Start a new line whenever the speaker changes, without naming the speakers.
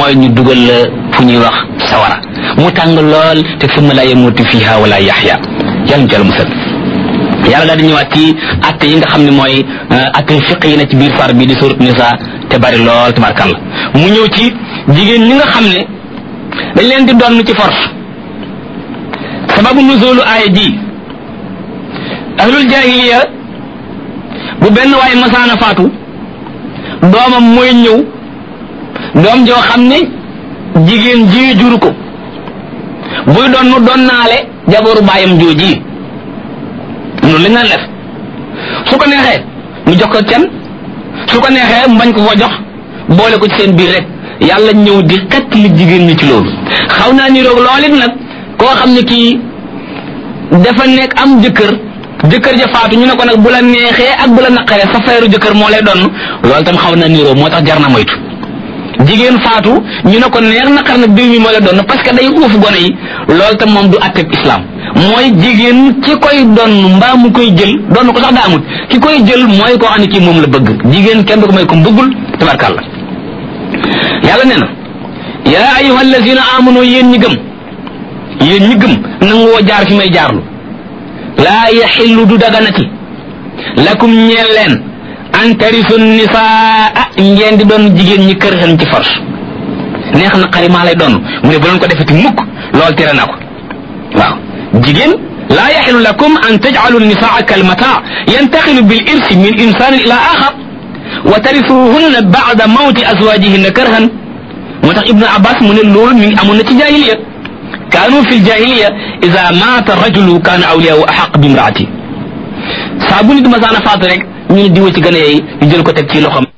mooy ñu dugal la fu ñuy wax sawara mu tàng lool te summa la yamutu fiha wala yaxya yàlla ñu musal yàlla daal di ñëwaat ci atte yi nga xam ne mooy atte fiq yi na ci biir far bi di surat nisa te bari lool tabarkàlla mu ñëw ci jigéen ñi nga xam ne dañ leen di doon ci force sababu nuzulu aaya ji ahlul jahiliya bu benn waaye masaana faatu doomam mooy ñëw doom joo xam ne jigéen ji juru ko buy doon nu doon naale jaboru baayam jooji noonu lañ naan def su ko neexee mu jox ko can su ko neexee mu bañ ko ko jox boole ko ci seen biir rek yàlla ñëw di xett li jigéen ñi ci loolu xaw naa ni roog lool it nag koo xam ne kii dafa nekk am jëkkër jëkkër ja faatu ñu ne ko nag bu la neexee ak bu la naqaree sa feeru jëkkër moo lay donn loolu tam xaw na niroo moo tax jar na moytu jigéen faatu ñu ne ko neex naqar nag diw mi moo lay donn parce que day uuf gone yi loolu tam moom du atteb islam mooy jigéen ki koy donn mbaa mu koy jël donn ko sax daa amut ki koy jël mooy koo xam ne kii moom la bëgg jigéen kenn du ko may ko bëggul tabarkàlla yàlla nee na yaa ayuha allazina amanu yéen ñi gëm yéen ñi gëm nangoo jaar fi may jaarlu laa yaxillu du daganati lakum ñeel leen an tarisu nisaa ngeen di doon jigéen ñi kër xen ci force neex na xari maa lay doon mu ne bu leen ko defeti mukk lool tere na ko waaw jigéen laa yaxillu lakum an tajcalu nisaa kalmata yantaxilu bil irsi min insanin ila axar wa tarisuhunna bacda mawti azwajihinna karhan moo tax ibnu abbas mu ne loolu mi ngi amoon na ci jahiliya kaanu fi ljahiliya ida maata rajulu kaana awliyahu axaq bi imraati saa bu nit masaana faatu rek ñu ne diwa ci gën a yey ñu jël ko teg ci loxam